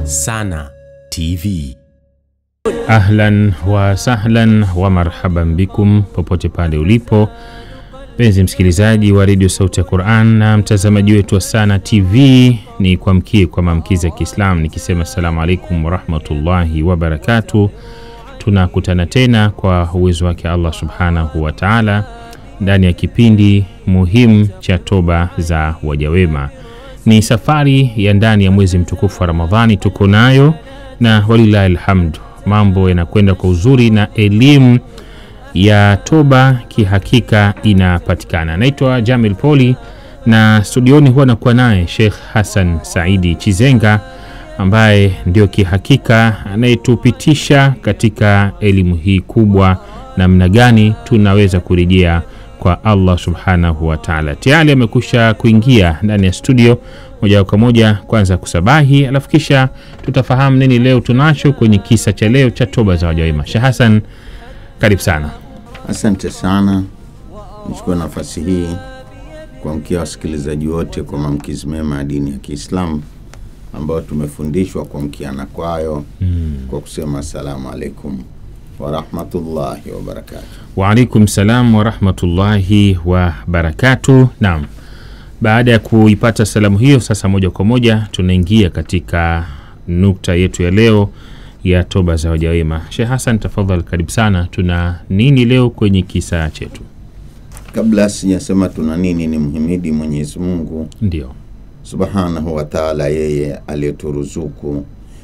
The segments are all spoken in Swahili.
Sana TV. Ahlan wa sahlan wa marhaban bikum popote pale ulipo mpenzi msikilizaji wa redio Sauti ya Quran na mtazamaji wetu wa Sana TV, ni kuamkie kwa maamkizi ya Kiislam nikisema assalamu alaikum warahmatullahi wabarakatu. Tunakutana tena kwa uwezo wake Allah subhanahu wa taala ndani ya kipindi muhimu cha toba za wajawema. Ni safari ya ndani ya mwezi mtukufu wa Ramadhani tuko nayo, na walillahi alhamdu, mambo yanakwenda kwa uzuri na elimu ya toba kihakika inapatikana. Naitwa Jamil Poli na studioni huwa nakuwa naye Sheikh Hassan Saidi Chizenga ambaye ndio kihakika anayetupitisha katika elimu hii kubwa, namna gani tunaweza kurejea kwa Allah subhanahu wa taala. Tayari amekusha kuingia ndani ya studio moja kwa moja, kwanza kusabahi, alafu kisha tutafahamu nini leo tunacho kwenye kisa cha leo cha toba za wajawema. Sheikh Hassan, karibu sana. Asante sana, nichukue nafasi hii kuamkia wasikilizaji wote kwa maamkizi mema ya dini ya Kiislamu ambayo tumefundishwa kuamkiana kwayo kwa kusema assalamu alaikum warahmatullahi wabarakatu. Waalaikum salam warahmatullahi wabarakatu. Naam, baada ya kuipata salamu hiyo, sasa moja kwa moja tunaingia katika nukta yetu ya leo ya toba za wajawema. Sheikh Hassan, tafadhali, karibu sana. Tuna nini leo kwenye kisa chetu? Kabla sijasema tuna nini, ni mhimidi Mwenyezi Mungu Ndio, subhanahu wa taala, yeye aliyeturuzuku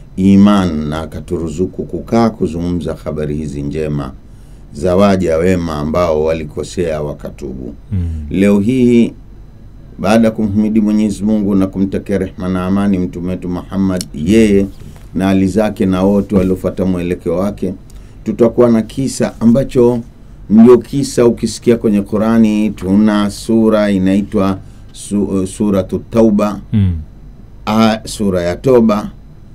iman na akaturuzuku kukaa kuzungumza habari hizi njema za waja wema ambao walikosea wakatubu. Leo hii baada ya kumhimidi Mwenyezi Mungu na kumtakia rehma na amani mtume wetu Muhammad, yeye na hali zake na wote waliofuata mwelekeo wake, tutakuwa na kisa ambacho ndio kisa ukisikia kwenye Qurani, tuna sura inaitwa su, suratu Tauba mm. a, sura ya toba.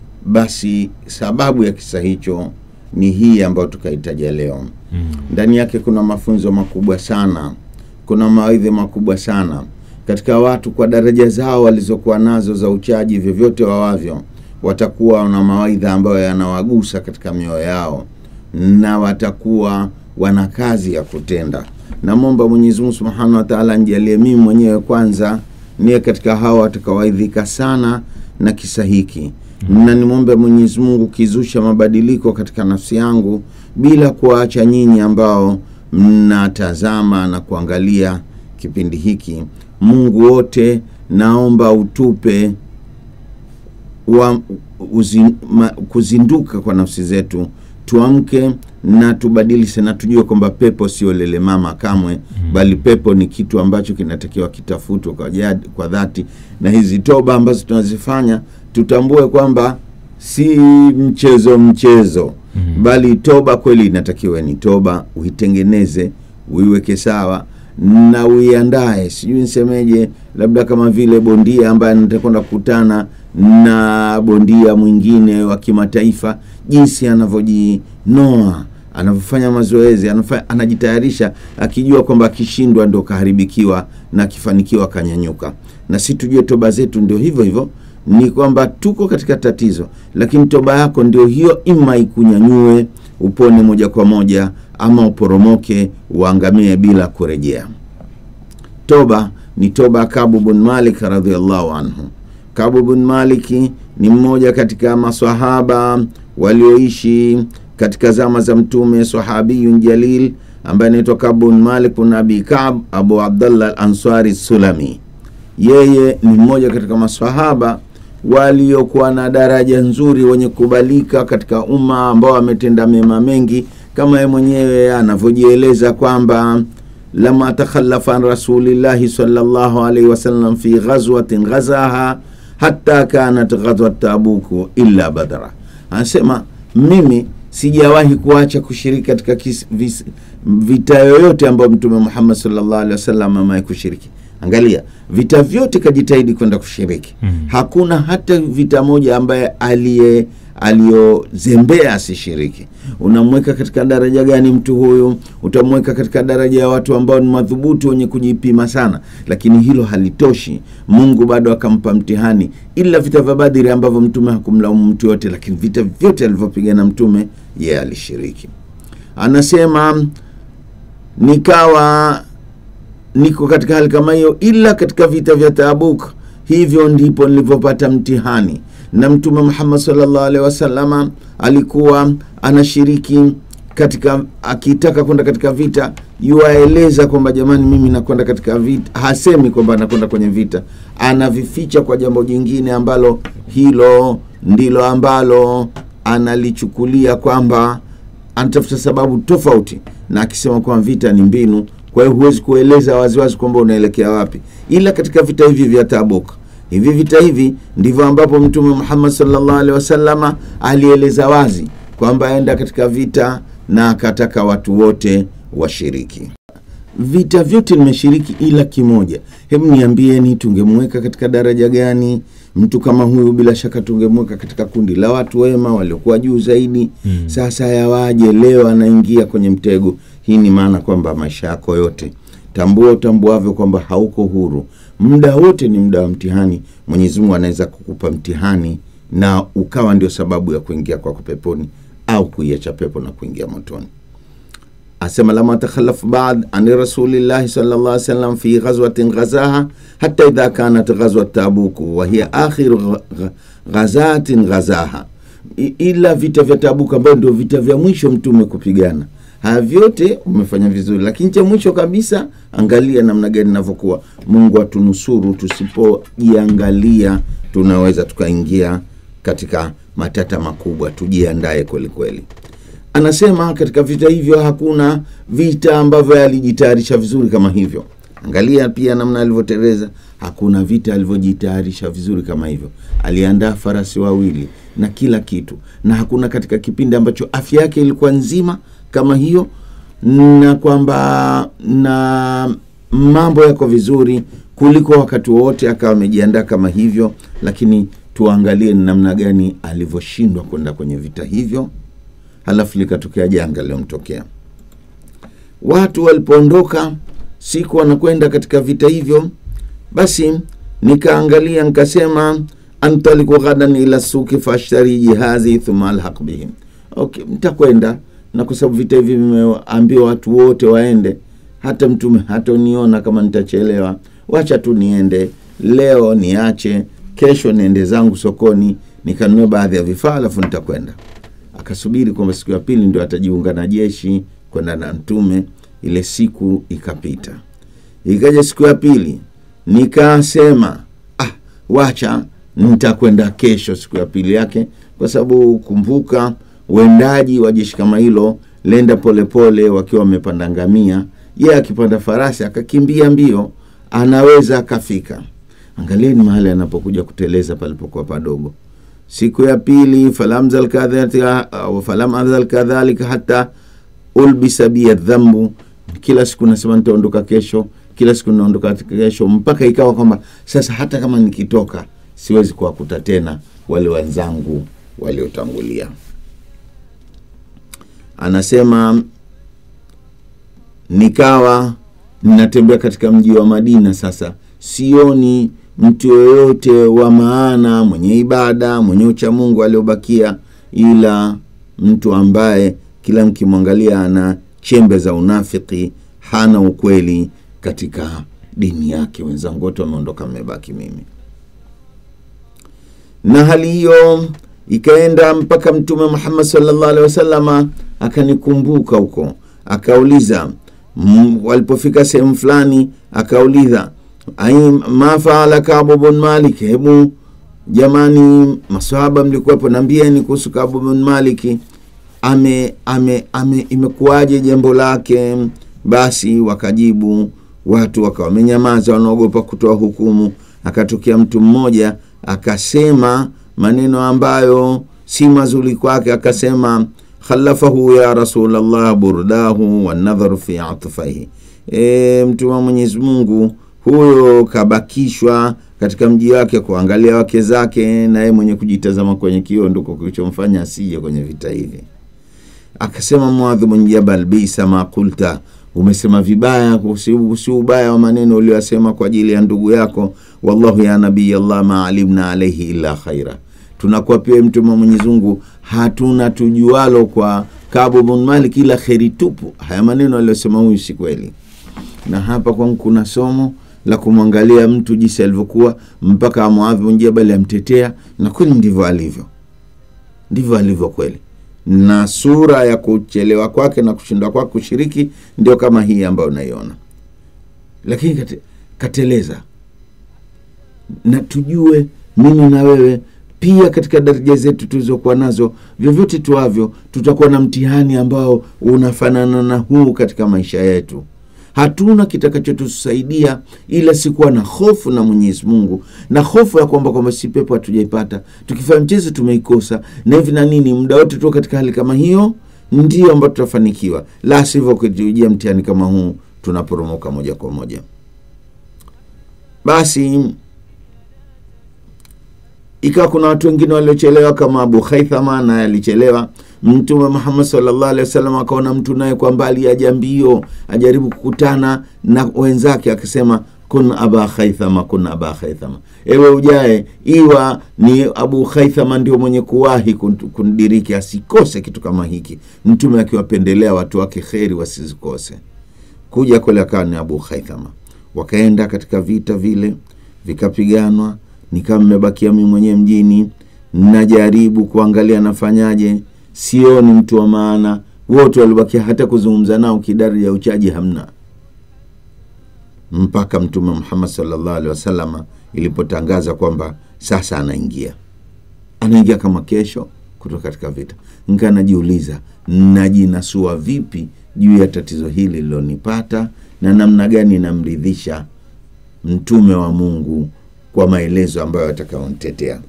Basi sababu ya kisa hicho ni hii ambayo tukaitaja leo. Mm. Ndani yake kuna mafunzo makubwa sana, kuna mawaidhi makubwa sana katika watu kwa daraja zao walizokuwa nazo za uchaji, vyovyote wawavyo, watakuwa na mawaidha ambayo yanawagusa katika mioyo yao na watakuwa wana kazi ya kutenda. Namwomba Mwenyezi Mungu Subhanahu wa Ta'ala nijalie mimi mwenyewe kwanza niye katika hao watakaowaidhika sana na kisa hiki na nimwombe Mwenyezi Mungu kizusha mabadiliko katika nafsi yangu bila kuwaacha nyinyi ambao mnatazama na kuangalia kipindi hiki. Mungu wote, naomba utupe wa, uzi, ma, kuzinduka kwa nafsi zetu, tuamke na tubadilishe na tujue kwamba pepo sio lele mama kamwe, bali pepo ni kitu ambacho kinatakiwa kitafutwe kwa, jadi, kwa dhati, na hizi toba ambazo tunazifanya tutambue kwamba si mchezo mchezo bali toba kweli inatakiwa ni toba, uitengeneze uiweke sawa na uiandae, sijui nisemeje, labda kama vile bondia ambaye anatakwenda kukutana na bondia mwingine wa kimataifa, jinsi anavyojinoa anavyofanya mazoezi, anafanya, anajitayarisha akijua kwamba akishindwa ndo kaharibikiwa na akifanikiwa kanyanyuka. Na si tujue toba zetu ndio hivyo hivyo ni kwamba tuko katika tatizo, lakini toba yako ndio hiyo, ima ikunyanyue upone moja kwa moja, ama uporomoke uangamie bila kurejea. Toba ni toba. Kabu bin Malik radhiallahu anhu. Kabu bin Maliki ni mmoja katika maswahaba walioishi katika zama za Mtume, sahabiyun jalil ambaye anaitwa Kabu bin Malik bin Abi Kab Abu Abdallah al-Ansari Sulami. Yeye ni mmoja katika maswahaba waliokuwa na daraja nzuri, wenye kubalika katika umma, ambao ametenda mema mengi, kama yeye mwenyewe anavyojieleza kwamba lama takhalafa an rasulillahi sallallahu alaihi wasallam fi ghazwatin ghazaha hatta kanat ghazwat tabuku illa badra, anasema mimi sijawahi kuacha kushiriki katika kis, vis, vita yoyote ambayo Mtume Muhammad sallallahu alaihi wasallam amewahi kushiriki. Angalia, vita vyote kajitahidi kwenda kushiriki. Hakuna hata vita moja ambaye aliye aliyozembea asishiriki. Unamweka katika daraja gani mtu huyu? Utamweka katika daraja ya watu ambao ni madhubuti, wenye kujipima sana, lakini hilo halitoshi. Mungu bado akampa mtihani, ila vita vya Badiri ambavyo mtume hakumlaumu mtu yote, lakini vita vyote alivyopigana mtume yeye alishiriki. Anasema nikawa niko katika hali kama hiyo, ila katika vita vya Tabuk, hivyo ndipo nilivyopata mtihani. Na Mtume Muhammad sallallahu alaihi wasallama alikuwa anashiriki katika, akitaka kwenda katika vita, yuaeleza kwamba jamani, mimi nakwenda katika vita. Hasemi kwamba anakwenda kwenye vita, anavificha kwa jambo jingine ambalo hilo ndilo ambalo analichukulia kwamba anatafuta sababu tofauti, na akisema kwamba vita ni mbinu kwa hiyo huwezi kueleza waziwazi kwamba unaelekea wapi, ila katika vita hivi vya Tabuk, hivi vita hivi ndivyo ambapo Mtume Muhammad sallallahu alaihi wasallama alieleza wazi kwamba aenda katika vita na akataka watu wote washiriki. Vita vyote nimeshiriki ila kimoja. Hebu niambieni, tungemweka katika daraja gani mtu kama huyu? Bila shaka tungemweka katika kundi la watu wema waliokuwa juu zaidi. Mm. Sasa yawaje leo anaingia kwenye mtego? Hii ni maana kwamba maisha yako yote, tambua utambuavyo kwamba hauko huru. Muda wote ni muda wa mtihani. Mwenyezi Mungu anaweza kukupa mtihani na ukawa ndio sababu ya kuingia kwako peponi au kuiacha pepo na kuingia motoni. Asema lama takhalafu baad ani rasulillahi sallallahu alaihi wasallam fi ghazwatin ghazaha hatta idha kanat ghazwat tabuku wa hiya akhiru ghazatin ghazaha, ila vita vya Tabuku ambayo ndio vita vya mwisho mtume kupigana haya vyote umefanya vizuri, lakini cha mwisho kabisa, angalia namna gani inavyokuwa. Mungu atunusuru, tusipojiangalia tunaweza tukaingia katika matata makubwa. Tujiandae kweli kweli. Anasema katika vita hivyo hakuna vita ambavyo alijitayarisha vizuri kama hivyo. Angalia pia namna alivyoteleza. Hakuna vita alivyojitayarisha vizuri kama hivyo. Aliandaa farasi wawili na kila kitu, na hakuna katika kipindi ambacho afya yake ilikuwa nzima kama hiyo, na kwamba na mambo yako vizuri kuliko wakati wowote akawa amejiandaa kama hivyo. Lakini tuangalie ni namna gani alivyoshindwa kwenda kwenye vita hivyo, halafu likatokea janga lilomtokea. Watu walipoondoka siku wanakwenda katika vita hivyo, basi nikaangalia nikasema, antaliku ghadan ila suki fashtari jihazi thumma alhaq bihim. Okay, nitakwenda na kwa sababu vita hivi vimeambiwa watu wote waende, hata mtume hatoniona kama nitachelewa, wacha tu niende leo, niache kesho, niende zangu sokoni nikanunue baadhi ya vifaa, alafu nitakwenda. Akasubiri kwamba siku ya pili ndio atajiunga na jeshi kwenda na mtume. Ile siku ikapita, ikaja siku ya pili, nikasema ah, wacha nitakwenda kesho, siku ya pili yake, kwa sababu kumbuka uendaji wa jeshi kama hilo lenda polepole, wakiwa wamepanda ngamia, yeye akipanda farasi akakimbia mbio, anaweza akafika. Angalieni mahali anapokuja kuteleza palipokuwa padogo. Siku ya pili, falam azal kadhalika hata ulbisa bia dhambu. Kila siku nasema nitaondoka kesho, kila siku naondoka kesho, mpaka ikawa kwamba sasa hata kama nikitoka siwezi kuwakuta tena wale wenzangu waliotangulia. Anasema nikawa ninatembea katika mji wa Madina. Sasa sioni mtu yoyote wa maana mwenye ibada mwenye ucha Mungu aliobakia, ila mtu ambaye kila mkimwangalia ana chembe za unafiki, hana ukweli katika dini yake. Wenzangu wote wameondoka, mmebaki mimi. Na hali hiyo ikaenda mpaka Mtume Muhammad sallallahu alaihi wasallama akanikumbuka huko, akauliza walipofika sehemu fulani, akauliza ma faala Kabu bin Malik, hebu jamani, maswahaba mlikuwepo, nambieni kuhusu Kabu bin Maliki, ame, ame, ame imekuwaje jambo lake? Basi wakajibu watu wakawa wamenyamaza, wanaogopa kutoa hukumu. Akatokea mtu mmoja akasema maneno ambayo si mazuri kwake, akasema khalafahu ya Rasulallah burdahu wanadharu fi atfaihi, e, mtume wa Mwenyezi Mungu huyo kabakishwa katika mji wake kuangalia wake zake na yeye mwenye kujitazama kwenye kioo ndiko kilichomfanya asije kwenye vita hivi akasema Muadh bin Jabal, bisa ma kulta, umesema vibaya, si si ubaya wa maneno uliyosema kwa ajili ya ndugu yako. Wallahu ya nabii Allah ma alimna alaihi illa khaira, tunakuwa pia mtume wa Mwenyezi Mungu, hatuna tujualo kwa Kabu bin Malik ila kheri tupu. Haya maneno aliyosema huyu si kweli, na hapa kwangu kuna somo la kumwangalia mtu jinsi alivyokuwa mpaka Muadh bin Jabal amtetea, na kweli ndivyo alivyo, ndivyo alivyo kweli na sura ya kuchelewa kwake na kushindwa kwake kushiriki ndio kama hii ambayo unaiona, lakini kate, kateleza. Na tujue mimi na wewe pia katika daraja zetu tulizokuwa nazo, vyovyote tuavyo, tutakuwa na mtihani ambao unafanana na huu katika maisha yetu. Hatuna kitakachotusaidia ila sikuwa na hofu na Mwenyezi Mungu, na hofu ya kwamba kwamba si pepo hatujaipata, tukifanya mchezo tumeikosa na hivi na nini. Muda wote tu katika hali kama hiyo ndio ambayo tutafanikiwa, la sivyo ukijia mtihani kama huu tunaporomoka moja kwa moja. Basi ikawa kuna watu wengine waliochelewa kama Abu Haithama, naye alichelewa. Mtume Muhammad sallallahu alaihi wasallam akaona mtu naye kwa mbali aja mbio, ajaribu kukutana na wenzake, akisema kun aba Haithama, kun aba Haithama, ewe ujae, iwa ni Abu Haithama ndio mwenye kuwahi kundiriki, asikose kitu kama hiki. Mtume akiwapendelea watu wake kheri wasizikose. Kuja kule akawa ni Abu Haithama, wakaenda katika vita vile vikapiganwa nikawa mmebakia mimi mwenyewe mjini, najaribu kuangalia nafanyaje, sioni mtu wa maana. Wote walibakia, hata kuzungumza nao kidari ya uchaji hamna, mpaka Mtume Muhammad sallallahu alaihi wasallam ilipotangaza kwamba sasa anaingia, anaingia kama kesho kutoka katika vita. Nika najiuliza najinasua vipi juu ya tatizo hili lilonipata na namna gani namridhisha mtume wa Mungu kwa maelezo ambayo atakaontetea.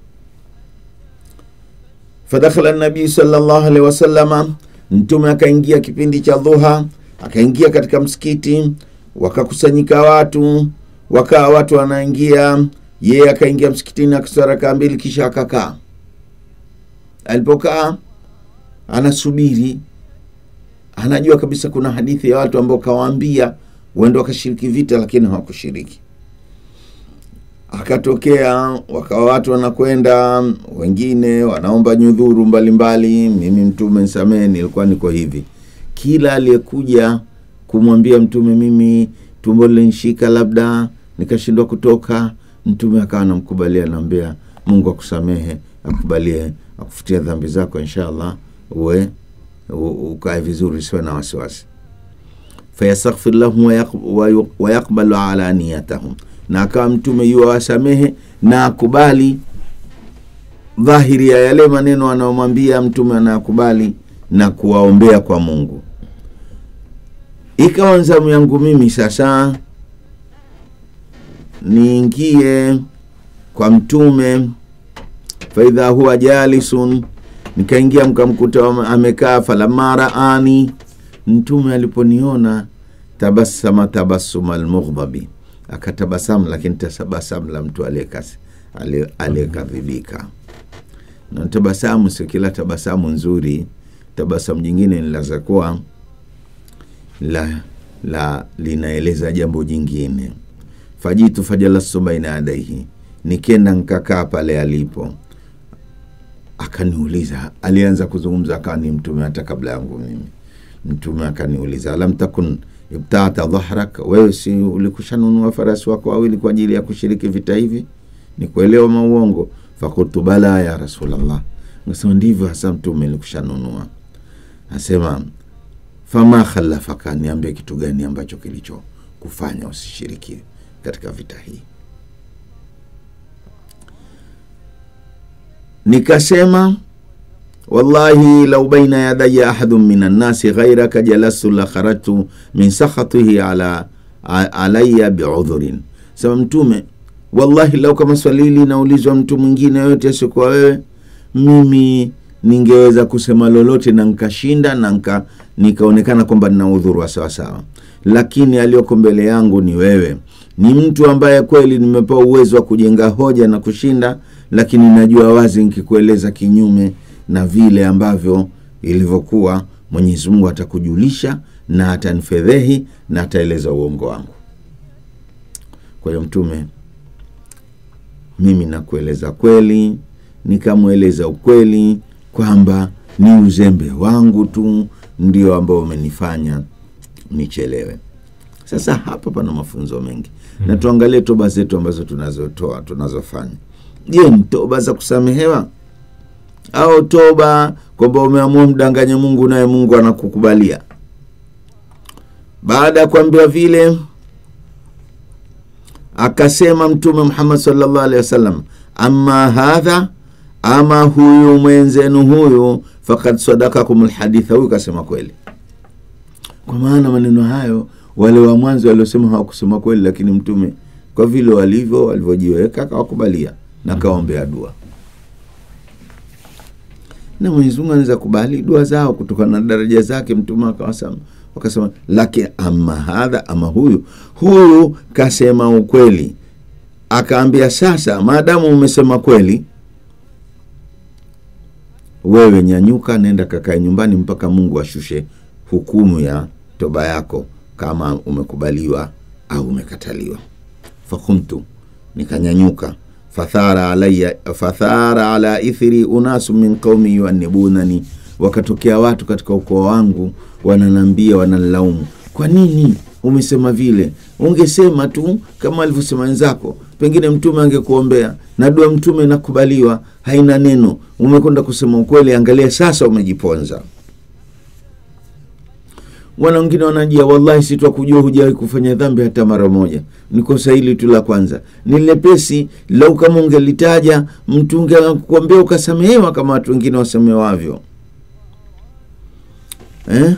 Fadakhala nabii sallallahu alaihi wasallama, mtume akaingia kipindi cha dhuha, akaingia katika msikiti, wakakusanyika watu, wakawa watu wanaingia, yeye akaingia msikitini akaswali rakaa mbili, kisha akakaa. Alipokaa anasubiri, anajua kabisa kuna hadithi ya watu ambao kawaambia wendo wakashiriki vita, lakini hawakushiriki akatokea wakawa watu wanakwenda, wengine wanaomba nyudhuru mbalimbali. Mimi mtume nisamehe, nilikuwa niko hivi. Kila aliyekuja kumwambia mtume, mimi tumbo linshika, labda nikashindwa kutoka, mtume akawa anamkubalia, anaambia Mungu akusamehe, akubalie, akufutia dhambi zako, inshallah uwe ukae vizuri, siwe na wasiwasi. fayastaghfir lahum wayaqbalu ala niyatahum na akawa mtume yuwa wasamehe na akubali dhahiri ya yale maneno anayomwambia mtume, anayakubali na kuwaombea kwa Mungu. Ikawa zamu yangu mimi sasa niingie kwa mtume, faidha huwa jalisun, nikaingia mkamkuta amekaa. Falamma raani, mtume aliponiona, tabassama tabassuma almughdhabi akatabasamu lakini tabasamu la mtu aliyekadhibika. Na tabasamu sio kila tabasamu nzuri. Tabasamu jingine linaweza kuwa la, la linaeleza jambo jingine. fajitu fajalastu baina yadaihi, nikenda nkakaa pale alipo, akaniuliza. Alianza kuzungumza akawa ni mtume hata kabla yangu mimi. Mtume akaniuliza alam takun ibtata dhahrak, wewe si ulikushanunua farasi wako wawili kwa ajili ya kushiriki vita hivi? Ni kuelewa mauongo? Fakultu bala ya Rasulallah, nasema ndivyo hasa mtume, nilikushanunua. Asema fama khalafaka, niambie kitu gani ambacho kilicho kufanya usishiriki katika vita hii? Nikasema wallahi lau baina yadaya ahadun min annasi ghairaka jalastu la kharajtu min sakhatihi ala alaya biudhurin. Sema Mtume, wallahi lau kama swali hili linaulizwa mtu mwingine yoyote asiokuwa wewe, mimi ningeweza kusema lolote na nkashinda na nka, nikaonekana kwamba nina udhuru wa sawasawa, lakini aliyoko mbele yangu ni wewe, ni mtu ambaye kweli nimepewa uwezo wa kujenga hoja na kushinda lakini najua wazi nikikueleza kinyume na vile ambavyo ilivyokuwa mwenyezi mungu atakujulisha na atanifedhehi na ataeleza uongo wangu kwa hiyo mtume mimi nakueleza kweli nikamweleza ukweli kwamba ni uzembe wangu tu ndio ambao umenifanya nichelewe sasa hapa pana mafunzo mengi mm. na tuangalie toba zetu ambazo tunazotoa tunazofanya je ni toba za kusamehewa au toba kwamba umeamua mdanganye mungu naye mungu anakukubalia baada ya kuambiwa vile akasema mtume muhammad salllah alehi wasallam ama hadha ama huyu mwenzenu huyu fakad sadakakum lhaditha huyu kasema kweli kwa maana maneno hayo wale wa mwanzo waliosema hawakusema kweli lakini mtume kwa vile walivyo walivyojiweka akawakubalia na kawaombea dua na mwenyezi mungu anaweza kubali dua zao kutokana na daraja zake mtume akawasema wakasema lakini ama hadha ama huyu huyu kasema ukweli akaambia sasa maadamu umesema kweli wewe nyanyuka nenda kakae nyumbani mpaka mungu ashushe hukumu ya toba yako kama umekubaliwa au umekataliwa fakumtu nikanyanyuka fathara alaya fathara ala ithri unasu min qaumi yuanibunani wakatokea watu katika ukoo wangu wananambia wananilaumu kwa nini umesema vile ungesema tu kama alivyosema wenzako pengine mtume angekuombea na dua mtume inakubaliwa haina neno umekwenda kusema ukweli angalia sasa umejiponza wana wengine wanajia wallahi sitwakujua hujawahi kufanya dhambi hata mara moja ni kosa hili tu la kwanza ni lepesi lau kama ungelitaja mtu ungekuambia ukasamehewa kama watu wengine wasamewavyo eh?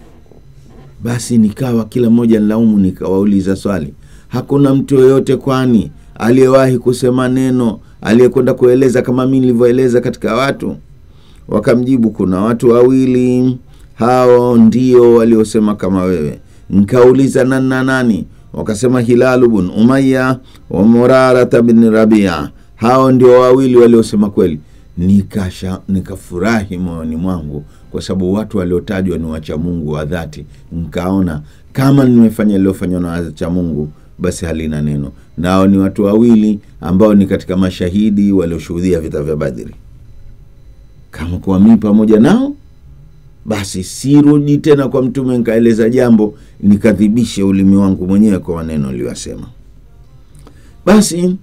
basi nikawa kila mmoja nlaumu nikawauliza swali hakuna mtu yoyote kwani aliyewahi kusema neno aliyekwenda kueleza kama mi nilivyoeleza katika watu wakamjibu kuna watu wawili hao ndio waliosema kama wewe nkauliza nani na nani wakasema hilalu bun umaya wa murarata bni rabia hao ndio wawili waliosema kweli nikasha nikafurahi moyoni mwangu kwa sababu watu waliotajwa ni wacha mungu wa dhati nkaona kama nimefanya liliofanywa na wacha mungu basi halina neno nao ni watu wawili ambao ni katika mashahidi walioshuhudia vita vya badhiri kama kuwa mii pamoja nao basi sirudi tena kwa mtume nkaeleza jambo nikadhibishe ulimi wangu mwenyewe kwa maneno aliyosema basi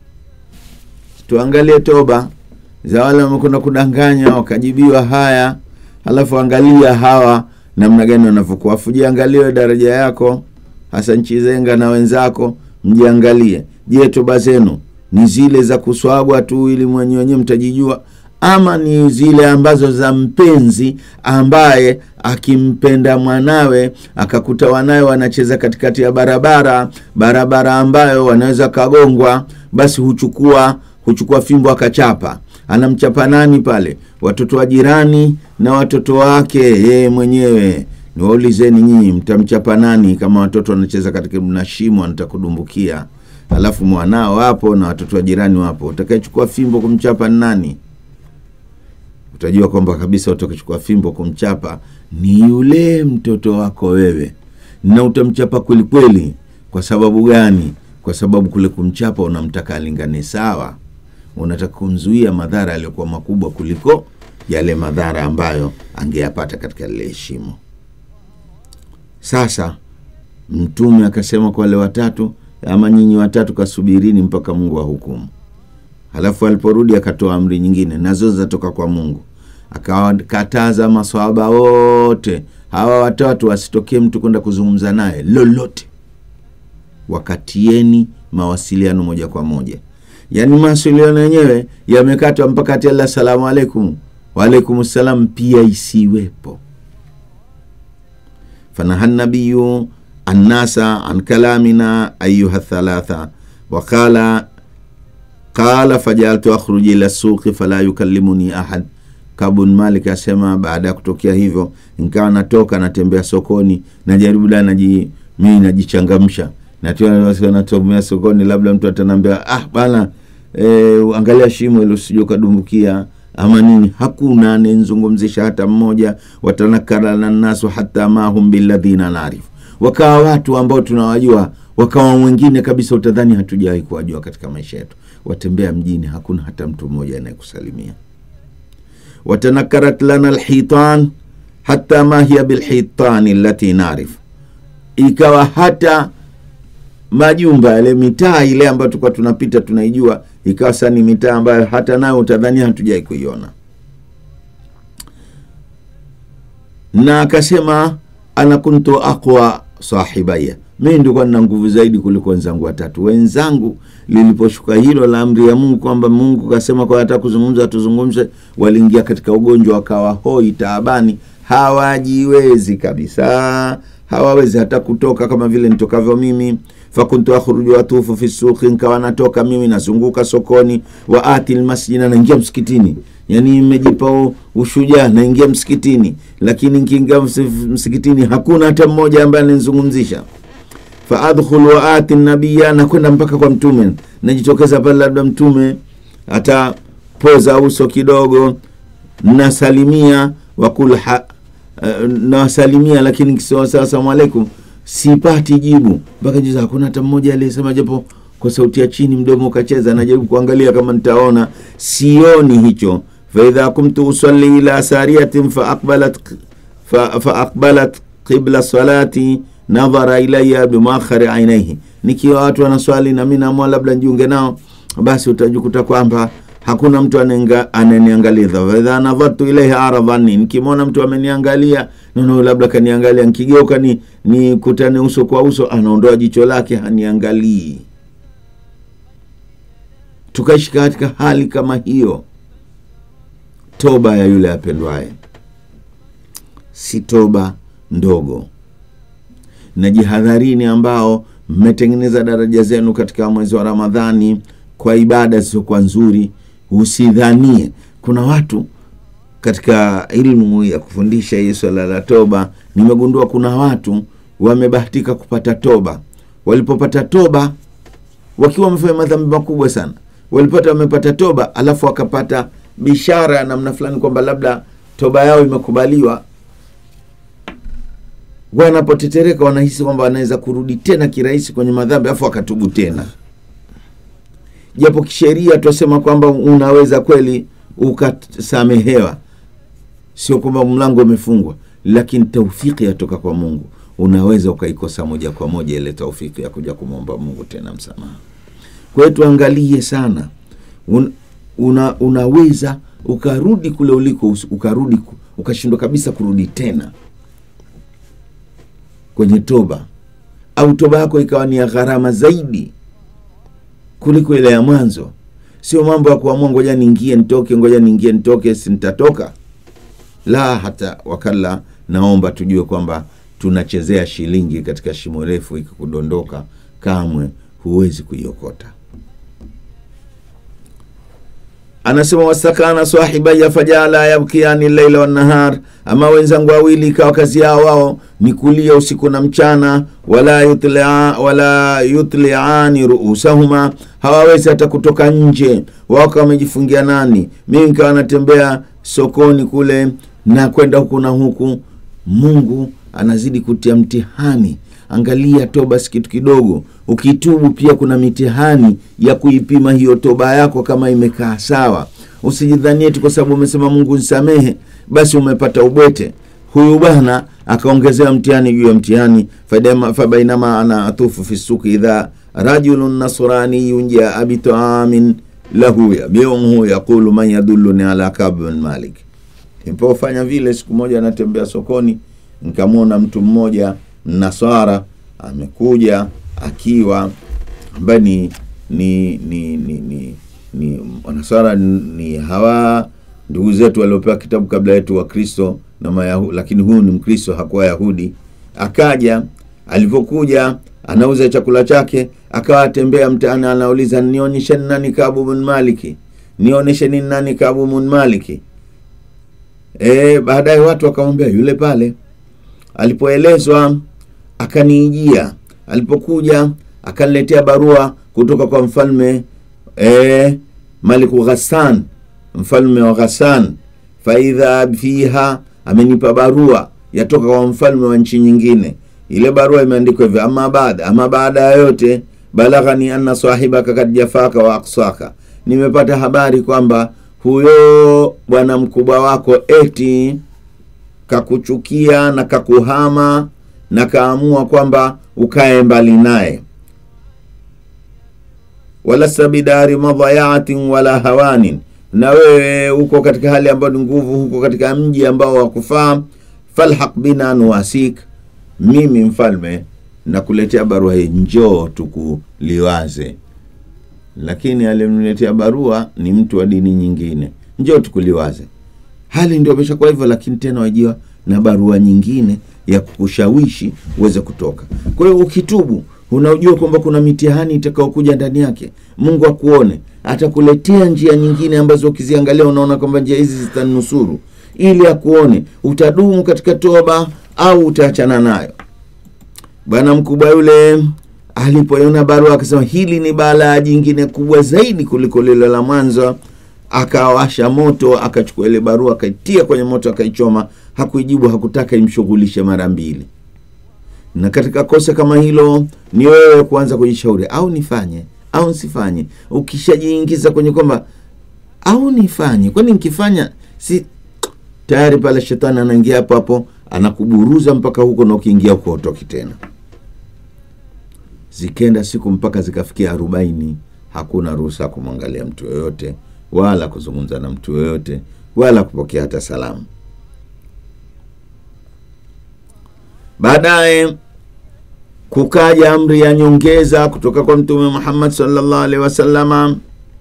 tuangalie toba za wale wamekwenda kudanganya wakajibiwa haya halafu angalia hawa namna gani wanavyokuwa afu jiangalie daraja yako hasa nchi zenga na wenzako mjiangalie je toba zenu ni zile za kuswagwa tu ili mwenye wenyewe mtajijua ama ni zile ambazo za mpenzi ambaye akimpenda mwanawe akakuta wanawe wanacheza katikati ya barabara barabara ambayo wanaweza kagongwa basi huchukua huchukua fimbo akachapa anamchapa nani pale watoto wa jirani na watoto wake yeye mwenyewe niwaulizeni nyinyi mtamchapa nani kama watoto wanacheza katika na shimo anatakudumbukia alafu mwanao wapo na watoto wa jirani wapo utakayechukua fimbo kumchapa ni nani utajua kwamba kabisa utakachukua fimbo kumchapa ni yule mtoto wako wewe na utamchapa kwelikweli kwa sababu gani kwa sababu kule kumchapa unamtaka alingane sawa unataka kumzuia madhara yaliyokuwa makubwa kuliko yale madhara ambayo angeyapata katika lile shimo sasa mtume akasema kwa wale watatu ama nyinyi watatu kasubirini mpaka mungu ahukumu halafu aliporudi akatoa amri nyingine nazo zatoka kwa mungu akawakataza maswahaba wote hawa watatu wasitokee mtu kwenda kuzungumza naye lolote wakatieni mawasiliano moja kwa moja yaani mawasiliano yenyewe yamekatwa mpaka ati allah salamu alaikum waalaikum salam pia isiwepo fanaha nabiyu annasa an kalamina ayuha thalatha waqala qala fajaltu akhruji ila suqi fala yukallimuni ahad kabun malik asema baada ya kutokea hivyo nikawa natoka natembea sokoni najaribu da naji mii najichangamsha na tunatomea sokoni labda mtu atanambia ah bana e, angalia shimo ilo sijua ukadumbukia ama nini hakuna anayenzungumzisha hata mmoja watanakara na nasu hata mahum biladhina narif wakawa watu ambao tunawajua wakawa mwingine kabisa utadhani hatujawahi kuwajua katika maisha yetu watembea mjini hakuna hata mtu mmoja anayekusalimia watanakarat lana lhitan hata ma hiya bilhitani lati narif ikawa hata majumba yale mitaa ile ambayo tulikuwa tunapita tunaijua ikawa sasa ni mitaa ambayo hata nayo utadhania hatujai kuiona na akasema ana kuntu aqwa sahibaya mimi ndikuwa nina nguvu zaidi kuliko wenzangu watatu wenzangu liliposhuka hilo la amri ya mungu kwamba mungu kasema kwa hata kuzungumza tuzungumze waliingia katika ugonjwa wakawa hoi taabani hawajiwezi kabisa hawawezi hata kutoka kama vile nitokavyo mimi fakuntu akhruju watufu fi suqi nkawa natoka mimi nazunguka sokoni wa ati lmasjida naingia msikitini yani imejipa ushujaa naingia msikitini lakini nkiingia msikitini hakuna hata mmoja ambaye ananizungumzisha faadkhul wa ati nabiya nakwenda mpaka kwa mtume najitokeza pale labda mtume atapoza uso kidogo nasalimia wakul ha, uh, nawasalimia lakini kisawasa asalamu alaikum sipati jibu mpaka juza hakuna hata mmoja aliyesema japo kwa sauti ya chini mdomo ukacheza najaribu kuangalia kama nitaona sioni hicho faidha kumtu usalli ila sariyatin faaqbalat fa, faaqbalat qibla salati nadhara ilaya bimakhari ainaihi nikiwa watu wanaswali na mi naamua labda njiunge nao basi utajikuta kwamba hakuna mtu ananiangalia faidha nadhartu ilaihi aradhani nikimwona mtu ameniangalia nono labda kaniangalia nkigeuka ni nikutane uso kwa uso anaondoa jicho lake haniangalii tukaishi katika hali kama hiyo toba ya yule apendwaye si toba ndogo na jihadharini ambao mmetengeneza daraja zenu katika mwezi wa ramadhani kwa ibada zisizokuwa nzuri usidhanie kuna watu katika ilmu ya kufundisha hii swala la toba nimegundua kuna watu wamebahatika kupata toba walipopata toba wakiwa wamefanya madhambi makubwa sana walipata wamepata toba alafu wakapata bishara ya namna fulani kwamba labda toba yao imekubaliwa wanapotetereka wanahisi kwamba wanaweza kurudi tena kirahisi kwenye madhambi alafu wakatubu tena japo kisheria twasema kwamba unaweza kweli ukasamehewa sio kwamba mlango umefungwa lakini taufiki yatoka kwa mungu unaweza ukaikosa moja kwa moja ile taufiki ya kuja kumwomba mungu tena msamaha kwa hiyo tuangalie sana Un, una, unaweza ukarudi kule uliko ukarudi ukashindwa kabisa kurudi tena kwenye toba au toba yako ikawa ni ya gharama zaidi kuliko ile ya mwanzo sio mambo ya kuamua ngoja niingie nitoke ngoja niingie nitoke sintatoka la hata wakala naomba tujue kwamba tunachezea shilingi katika shimo refu ikikudondoka kamwe huwezi kuiokota anasema wastakana sahibaya fajala yabkiani laila wannahar ama wenzangu wawili ikawa kazi yao wao ni kulia usiku na mchana wala yutlia, wala yutliani ruusahuma hawawezi hata kutoka nje waka wamejifungia nani mimi nikawa natembea sokoni kule na kwenda huku na huku mungu anazidi kutia mtihani angalia toba si kitu kidogo ukitubu pia kuna mitihani ya kuipima hiyo toba yako kama imekaa sawa usijidhanie tu kwa sababu umesema mungu nisamehe basi umepata ubwete huyu bwana akaongezewa mtihani juu ya mtihani fabainama ana atufu fi suki idha rajulun nasraniyun jaa bitaamin lahu yabiuhu yaqulu man yadulluni ala kab bin malik nilipofanya vile siku moja anatembea sokoni nikamwona mtu mmoja mnaswara amekuja akiwa ambaye ni ni ni ni ni, ni wanaswara ni hawa ndugu zetu waliopewa kitabu kabla yetu wa kristo na mayahu, lakini huyu ni mkristo hakuwa yahudi akaja alivyokuja anauza chakula chake akawa atembea mtaani anauliza nionyesheni nani kabu bin maliki nionyesheni nani kabu bin maliki e, baadaye watu wakamwambia yule pale alipoelezwa akaniijia alipokuja akaniletea barua kutoka kwa mfalme e, maliku ghassan mfalme wa ghassan faidha fiha amenipa barua yatoka kwa mfalme wa nchi nyingine ile barua imeandikwa hivyo ama baada ama baada ya yote balaghani anna sahibaka kad jafaka wa aksaka nimepata habari kwamba huyo bwana mkubwa wako eti kakuchukia na kakuhama na kaamua kwamba ukae mbali naye walasta bidari madhayatin wala hawanin na wewe uko katika hali ambayo ni nguvu huko katika mji ambao wakufaa falhaq bina nuwasik mimi mfalme nakuletea barua hii njoo tukuliwaze lakini aliyemletea barua ni mtu wa dini nyingine njoo tukuliwaze hali ndio ameshakuwa hivyo lakini tena wajiwa na barua nyingine ya kukushawishi uweze kutoka kwa hiyo ukitubu unaojua kwamba kuna mitihani itakaokuja ndani yake mungu akuone atakuletea njia nyingine ambazo ukiziangalia unaona kwamba njia hizi zitanusuru ili akuone utadumu katika toba au utaachana nayo bwana mkubwa yule alipoiona barua akasema hili ni balaa jingine kubwa zaidi kuliko lile la mwanzo akawasha moto akachukua ile barua akaitia kwenye moto akaichoma hakuijibu hakutaka imshughulishe mara mbili na katika kosa kama hilo ni wewe kuanza kujishauri au nifanye au nsifanye ukishajiingiza kwenye kwamba au nifanye kwani nikifanya si tayari pale shetani anaingia hapo hapo anakuburuza mpaka huko na ukiingia huko utoki tena zikenda siku mpaka zikafikia arobaini hakuna ruhusa ya kumwangalia mtu yoyote wala kuzungumza na mtu yoyote wala kupokea hata salamu baadaye kukaja amri ya nyongeza kutoka kwa mtume muhammad salllah alehi wasalama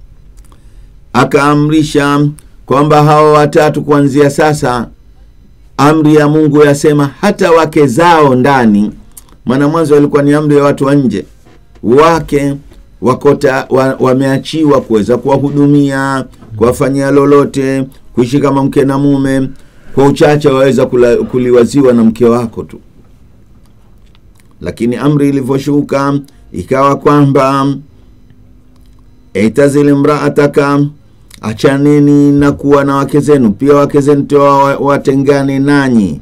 akaamrisha kwamba hawa watatu kuanzia sasa amri ya mungu yasema hata wake zao ndani maana mwanzo walikuwa ni amri ya watu wa nje wake wakota wa, wameachiwa kuweza kuwahudumia kuwafanyia lolote kuishi kama mke na mume kwa uchache waweza kula, kuliwaziwa na mke wako tu lakini amri ilivyoshuka ikawa kwamba itazili mraataka achaneni na kuwa na wake zenu pia wake zenu toa watengane nanyi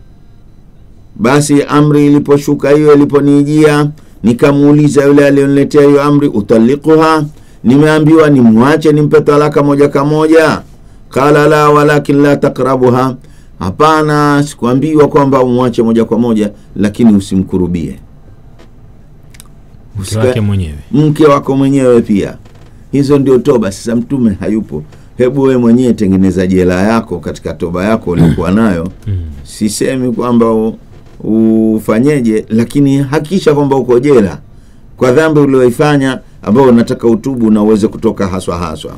basi amri iliposhuka hiyo iliponijia nikamuuliza yule aliyoniletea hiyo amri utalikuha nimeambiwa nimwache nimpe talaka moja kwa moja qala la walakin la takrabuha hapana sikuambiwa kwamba umwache moja kwa moja lakini usimkurubie mke wake mwenyewe mke wako mwenyewe pia hizo ndio toba sasa mtume hayupo hebu we mwenyewe tengeneza jela yako katika toba yako uliokuwa nayo sisemi kwamba u- ufanyeje lakini hakikisha kwamba uko jela kwa dhambi ulioifanya ambayo unataka utubu na uweze kutoka haswa haswa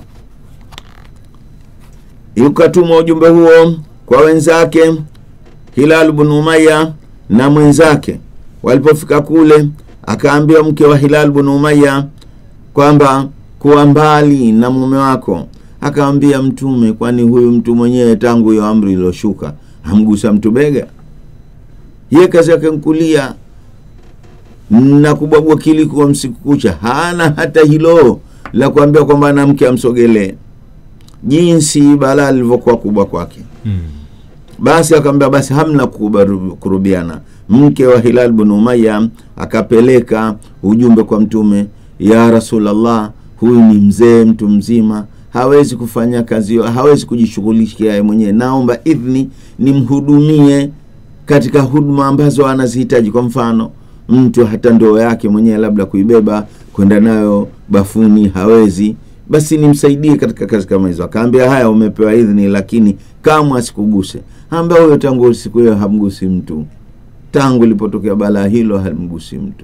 ukatuma ujumbe huo kwa wenzake hilal bnu umaya na mwenzake walipofika kule akaambiwa mke wa hilal bnu umaya kwamba kuwa mbali na mume wako akamwambia mtume kwani huyu mtu mwenyewe tangu hiyo amri iliyoshuka hamgusa mtu bega ye kazi yake nkulia na kubwabwa kilikuwa msiku kucha hana hata hilo la kuambia kwamba na mke amsogelee jinsi balaa lilivyokuwa kubwa kwake mm. basi akamwambia basi hamna kubaru- kurubiana mke wa hilal bnu umaya akapeleka ujumbe kwa mtume ya rasulllah huyu ni mzee mtu mzima hawezi kufanya kazi hiyo hawezi kujishughulisha yeye mwenyewe naomba idhni nimhudumie katika huduma ambazo anazihitaji kwa mfano mtu hata ndoo yake mwenyewe labda kuibeba kwenda nayo bafuni hawezi basi nimsaidie katika kazi kama hizo akaambia haya umepewa idhni lakini kamwe asikuguse ambia huyo tangu siku hiyo hamgusi mtu tangu ilipotokea balaa hilo hamgusi mtu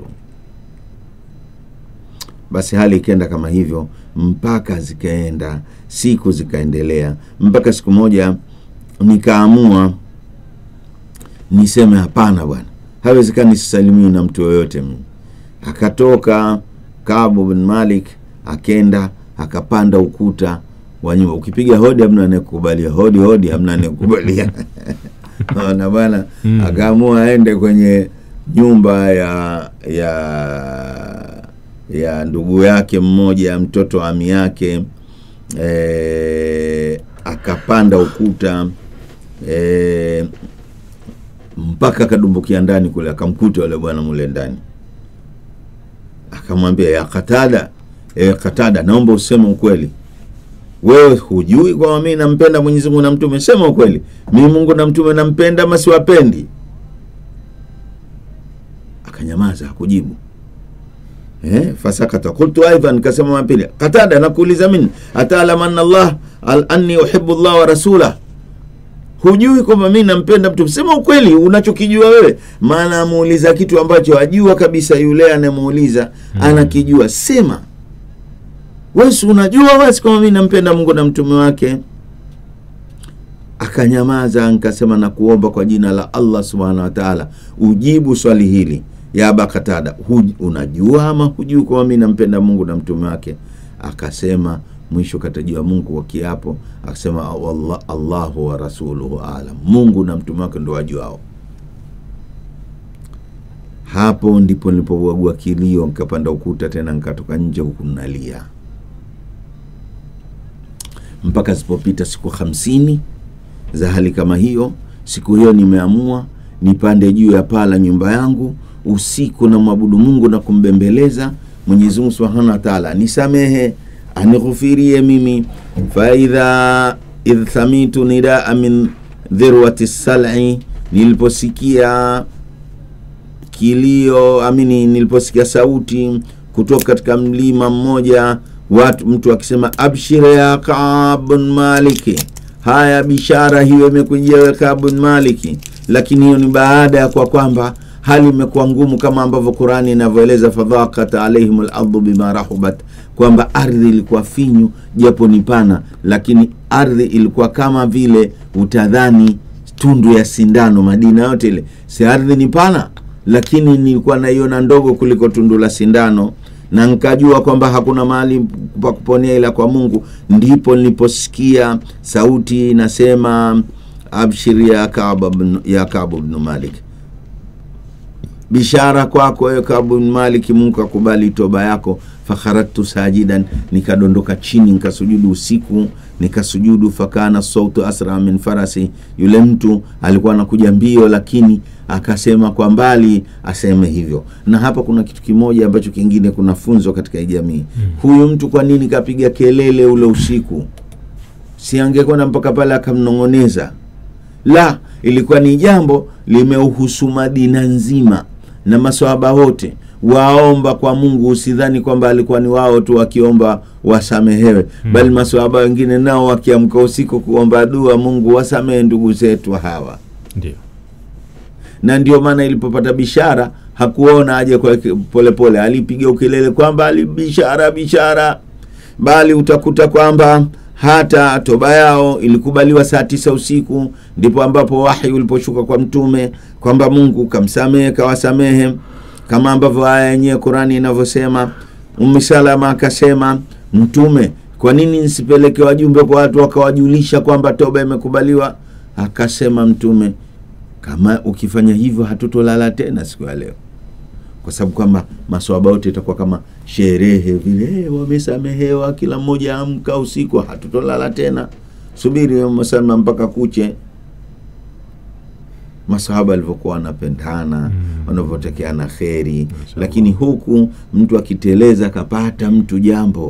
basi hali ikaenda kama hivyo mpaka zikaenda siku zikaendelea mpaka siku moja nikaamua niseme hapana bwana haiwezekani sisalimiwi na mtu yoyote mimi akatoka kabu bin malik akenda akapanda ukuta wa nyumba ukipiga hodi hamna anayekubalia hodi hodi hamna anayekubalia na bwana Mm. akaamua aende kwenye nyumba ya ya ya ndugu yake mmoja mtoto wa ami yake e, akapanda ukuta e, mpaka akadumbukia ndani kule akamkuta yule bwana mule ndani akamwambia ya katada e, katada naomba useme ukweli wewe hujui kwamba mimi nampenda mwenyezi mungu na mtume sema ukweli mimi mungu na mtume nampenda ama siwapendi akanyamaza hakujibu eh, fasakata qultu aidan nikasema mapili katada nakuuliza mimi ataalam anna allah al anni uhibu llah wa rasulah hujui kwamba mi nampenda mtu sema ukweli unachokijua wewe maana amuuliza kitu ambacho ajua kabisa yule anayemuuliza mm. anakijua sema wesi unajua wesi kwamba mi nampenda mungu na mtume wake akanyamaza nkasema na kuomba kwa jina la allah subhanahu wa taala ujibu swali hili ya aba katada Huj, unajua ama hujui kwamba mi nampenda mungu na mtume wake akasema mwisho katajiwa mungu kwa kiapo akasema "Wallah- allahu wa rasuluhu alam mungu na mtume wake ndo wajuao hapo ndipo nilipouagua kilio nikapanda ukuta tena nikatoka nje huku nalia mpaka zilipopita siku hamsini za hali kama hiyo siku hiyo nimeamua nipande juu ya paa la nyumba yangu usiku na mwabudu mungu na kumbembeleza mwenyezi mungu subhanahu wa taala nisamehe anighufirie mimi faidha idh thamitu nidaa min dhirwati sal'i niliposikia kilio amini niliposikia sauti kutoka katika mlima mmoja watu mtu akisema abshir ya kabun maliki haya bishara hiyo imekujia we kabun maliki lakini hiyo ni baada ya kwa kwamba hali imekuwa ngumu kama ambavyo qurani inavyoeleza fadhakat alaihim lardu bima rahubat kwamba ardhi ilikuwa finyu japo ni pana lakini ardhi ilikuwa kama vile utadhani tundu ya sindano madina yote ile si ardhi ni pana lakini nilikuwa naiona ndogo kuliko tundu la sindano na nkajua kwamba hakuna mahali pa kuponea ila kwa mungu ndipo niliposikia sauti inasema abshir ya kabu bnu- ya kabu bnu malik bishara kwako wewe kabu bnu maliki mungu akubali toba yako fakharajtu sajidan nikadondoka chini nikasujudu usiku nikasujudu fakana sautu asra min farasi yule mtu alikuwa anakuja mbio lakini akasema kwa mbali aseme hivyo na hapa kuna kitu kimoja ambacho kingine kuna funzo katika hii jamii huyu mtu kwa nini kapiga kelele ule usiku si angekwenda mpaka pale akamnong'oneza la ilikuwa ni jambo limeuhusu madina nzima na maswahaba wote waomba kwa mungu usidhani kwamba alikuwa ni wao tu wakiomba wasamehewe mm. bali maswahaba wengine nao wakiamka usiku kuomba dua mungu wasamehe ndugu zetu hawa ndio na ndio maana ilipopata bishara hakuona aje kwa polepole alipiga ukelele kwamba ali bishara bishara bali utakuta kwamba hata toba yao ilikubaliwa saa tisa usiku ndipo ambapo wahi uliposhuka kwa mtume kwamba mungu kamsamehe kawasamehe kama ambavyo aya yenyewe qurani inavyosema umi salama akasema mtume kwa nini nisipeleke wajumbe kwa watu wakawajulisha kwamba toba imekubaliwa akasema mtume kama ukifanya hivyo hatutolala tena siku ya leo kwa sababu kwamba maswaba yote itakuwa kama sherehe vile hey, wamesamehewa kila mmoja amka usiku hatutolala tena subiri masama mpaka kuche masahaba alivyokuwa wanapendana mm. wanavyotekeana kheri lakini huku mtu akiteleza akapata mtu jambo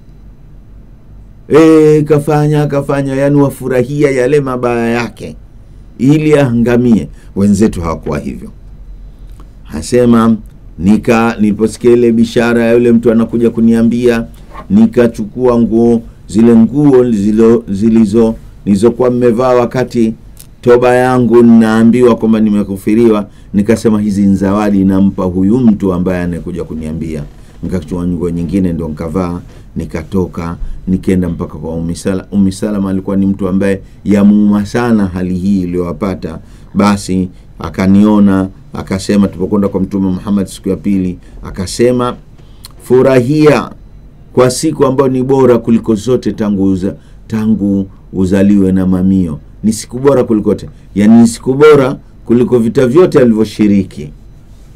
e, kafanya kafanya yani wafurahia yale mabaya yake ili ahangamie wenzetu hawakuwa hivyo hasema nika niliposikia ile bishara ya yule mtu anakuja kuniambia nikachukua nguo zile nguo zilo- zilizo nilizokuwa mmevaa wakati toba yangu ninaambiwa kwamba nimekufiriwa nikasema hizi ni zawadi nampa huyu mtu ambaye anakuja kuniambia nikachukua nguo nyingine ndo nikavaa nikatoka nikaenda mpaka kwa umisala umisalama alikuwa ni mtu ambaye yamuuma sana hali hii iliyowapata basi akaniona akasema tupokwenda kwa mtume muhammad siku ya pili akasema furahia kwa siku ambayo ni bora kuliko zote tangu uza, tangu uzaliwe na mamio ni siku bora kuliko te yani ni siku bora kuliko vita vyote alivyoshiriki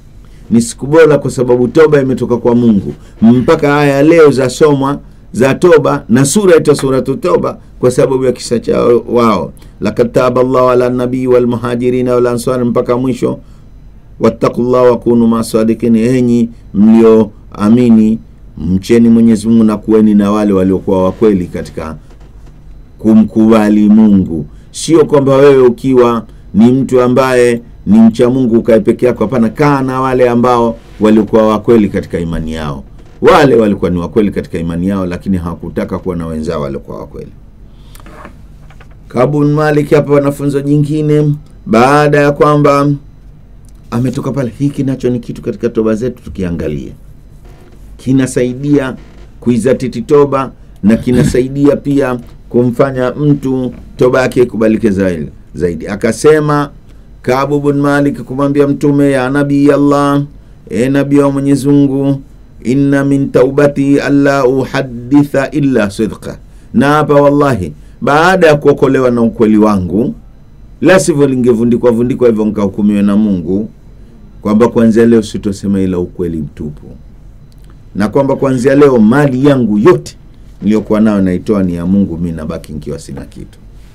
ni siku bora kwa sababu toba imetoka kwa mungu mpaka aya leo zasomwa za toba na sura ita suratu toba kwa sababu ya kisa chao wao lakad taba llahu ala nabii walmuhajirina walansari mpaka mwisho wattaqullah wakunu masadikin enyi mlioamini mcheni mwenyezi mungu na kuweni na wale waliokuwa wakweli katika kumkubali mungu sio kwamba wewe ukiwa ni mtu ambaye ni mcha mungu ukae peke yako hapana kaa na wale ambao walikuwa wakweli katika imani yao wale walikuwa ni wakweli katika imani yao lakini hawakutaka kuwa na wenzao waliokuwa wakweli kabun malik hapa wanafunzo jingine baada ya kwamba ametoka pale hiki nacho ni kitu katika toba zetu tukiangalia kinasaidia kuizatiti toba na kinasaidia pia kumfanya mtu toba yake ikubalike zaidi, zaidi. akasema kabu bn malik kumwambia mtume ya nabii allah e nabii wa mwenyezi mungu inna min taubati alla uhaditha illa sidqa na hapa wallahi baada ya kuokolewa na ukweli wangu la sivyo lingevundikwa vundikwa hivyo nkahukumiwe na mungu kwamba kuanzia leo sitosema ila ukweli mtupu na kwamba kuanzia leo mali yangu yote niliyokuwa nayo naitoa ni ya mungu mi nabaki nkiwa sina kitu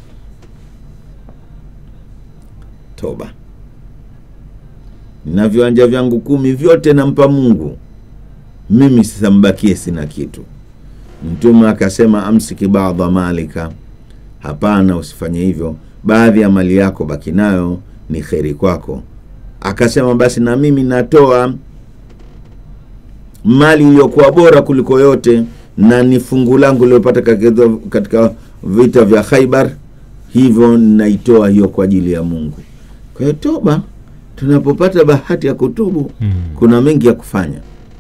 toba na viwanja vyangu kumi vyote nampa mungu mimi sasa mbakie sina kitu mtume akasema amsiki badha malika hapana usifanye hivyo baadhi ya mali yako baki nayo ni kheri kwako akasema basi na mimi natoa mali iliyokuwa bora kuliko yote na ni fungu langu liliopata katika vita vya khaibar hivyo naitoa hiyo kwa ajili ya mungu kwa hiyo toba tunapopata bahati ya kutubu Mm. kuna mengi ya kufanya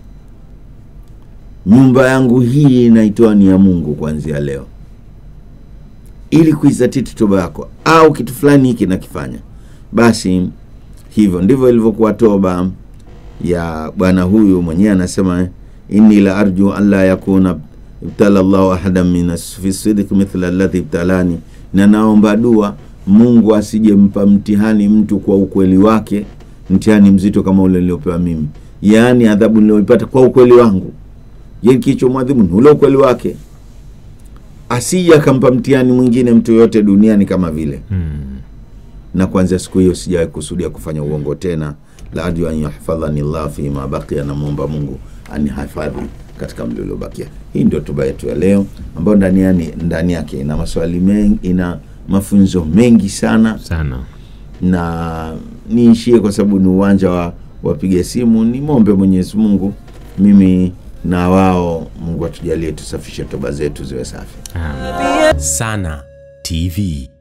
nyumba yangu hii naitoa ni ya mungu kuanzia leo ili kuizatiti toba yako au kitu fulani hiki nakifanya basi hivyo ndivyo ilivyokuwa toba ya bwana huyu mwenyewe anasema inni la arju an la yakuna ibtala llahu ahadan min fi sidiki mithla alladhi ibtalani na naomba dua mungu asijempa mtihani mtu kwa ukweli wake mtihani mzito kama ule niliopewa mimi yaani adhabu nilioipata kwa ukweli wangu ye kilichomwadhibu ni ule ukweli wake asije akampa mtihani mwingine mtu yoyote duniani kama vile Mm. na kuanzia siku hiyo sijawahi kusudia kufanya uongo tena la arju an yahfadhani llah fima bakia namwomba mungu anihifadhi katika mli uliobakia hii ndio toba yetu ya leo ambayo ndani, yani, ndani yake ina maswali mengi ina mafunzo mengi sana sana na niishie kwa sababu ni uwanja wa wapiga simu ni mombe mwenyezi mungu mimi na wao mungu atujalie tusafishe toba zetu ziwe safi Amen. Sana TV.